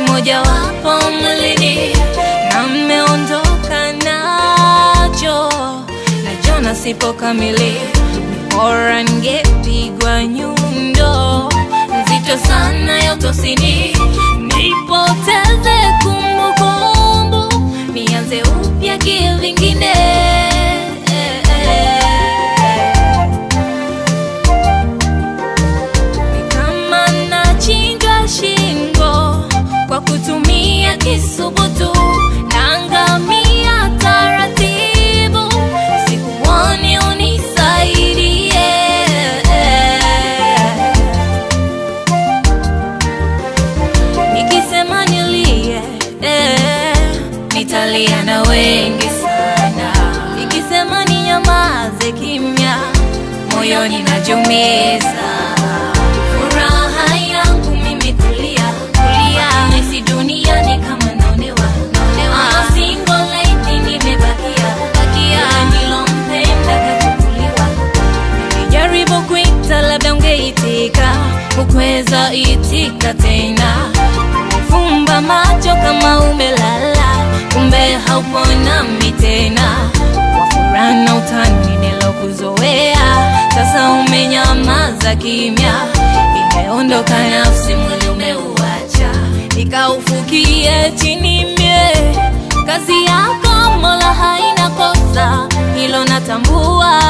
moja wapo mwilini na mmeondoka nacho, najona sipo kamili, bora ningepigwa nyundo nzito sana ya utosini, nipoteze kumbukumbu, nianze upya kivingine. Ni kama nachinjwa shingo kwa kutumia kisubutu, naangamia taratibu, sikuoni unisaidie. Nikisema nilie, eh, nitalia na wengi sana. Nikisema ninyamaze kimya, moyoni najumiza. Furaha yangu mimi kulia, kulia, nahisi duniani kama naonewa, naonewa. Single lady nimebakia, bakia, nilompenda kachukuliwa. Nilijaribu kuita, labda ungeitika, hukuweza itika tena. Fumba macho kama umelala, kumbe haupo nami tena. Kwa furaha na utani nilokuzoea, sasa umenyamaza kimya, imeondoka nafsi, mwili umeuacha, nikaufukie chini mie. Kazi yako Mola haina kosa, hilo natambua.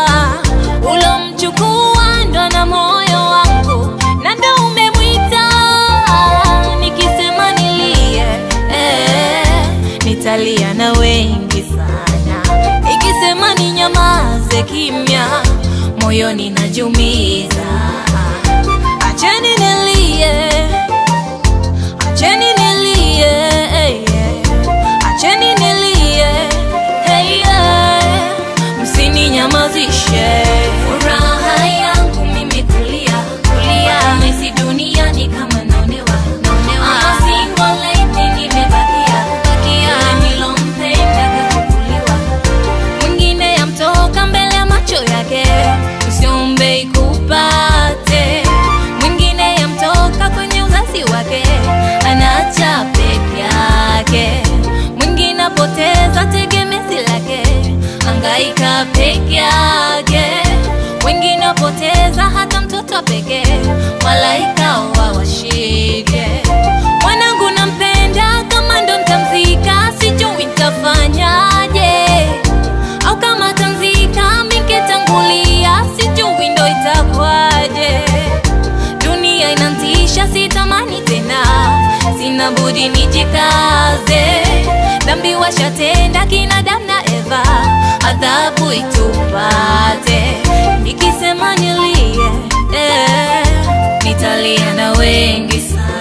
Ulomchukua ndo na moyo wangu, na ndo umemwita. Nikisema nilie, eh, nitalia na wengi sana. Nikisema ninyamaze kimya, moyoni najumiza. Acheni nilie, acheni nilie, eh, eh. acheni nilie, eh, eh. msininyamazishe. Furaha yangu mimi kulia, kulia, nahisi duniani kama naonewa, naonewa. Single lady nimebakia, bakia, nilompenda kachukuliwa mwingine yamtoka mbele ya macho yake, usiombe ikupate. Mwingine yamtoka kwenye uzazi wake, anacha peke yake. Mwingine apoteza tegemezi lake, angaika peke yake. Wengine apoteza hata mtoto pekee, malaika wawashike. Mwanangu nampenda, kama ndo mtamzika, sijui nitafanyaje au kama tanzika mingetangulia, sijui ndo itakwaje. Dunia inantisha, sitamani tena, sina budi nijikaze. Dhambi washatenda kina Adamu na Eva, adhabu itupate. Nikisema nilie, eh, nitalia na wengi sana.